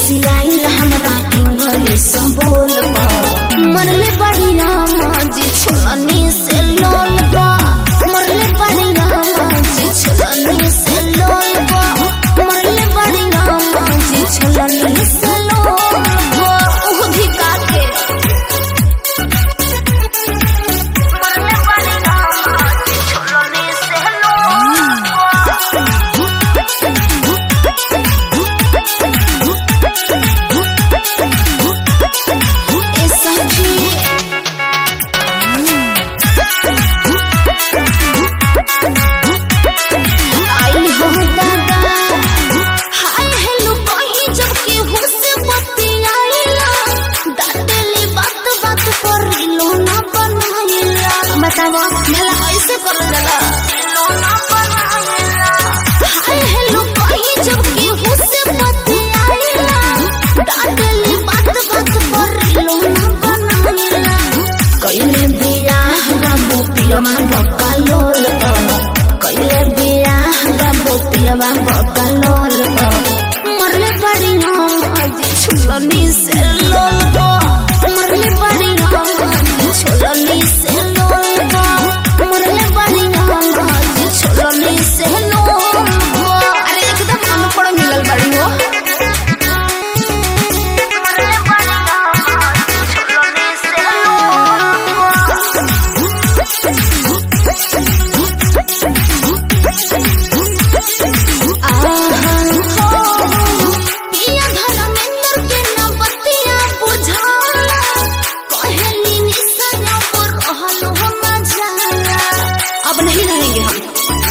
फुसिलाइल हमरा इंग्लिश बोल मरले बड़ी रामा जी छुलनी से लोल बा मरले बड़ी रामा जी छुलनी से लोल बा मरले बड़ी रामा जी छुलनी से लोल बा उह धिका के मरले बड़ी रामा जी छुलनी से लोल बा ए सखी आई हो दादा हाय हेलो कहीं जब के हुसे बतियाइला दादली बात बात कर लो ना बनाइला बतावा भला ऐसे कर देला लो ना बनाइला हाय हेलो कहीं जब के हुसे बतियाइला दादली बात बात कर लो ना बनाइला कइले बियाह बाबू पियमा बकालोल कइले बियाह बाबू पियमा बकालोल मरले बड़ी हम आज छुलनी से लोल मरले बड़ी हम आज छुलनी से लोल मरले बड़ी हम आज छुलनी से लोल अरे एकदम अनपढ़ मिलल बड़ी हो मरले बड़ी हम आज छुलनी से पिया धर्मेंद्र के न बतिया बुझाला कहेली निसना पर रहलो हम जाला अब नहीं रहेंगे हम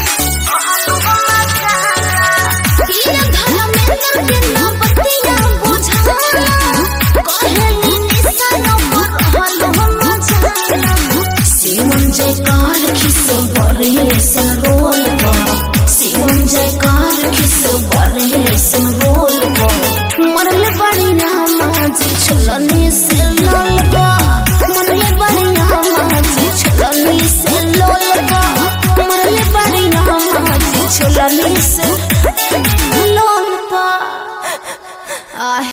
पिया धर्मेंद्र के न बतिया बुझाला कहेली निसना पर रहलो हम जाला शिवम जयकार खिसो बरे से रोल बा शिवम जयकार खिसो बरे से रोल बा मरले बड़ी नामा जी छुलनी से लोल बा मरले बड़ी नामा जी छुलनी से लोल बा मरले बड़ी नामा जी छुलनी से लोल बा आह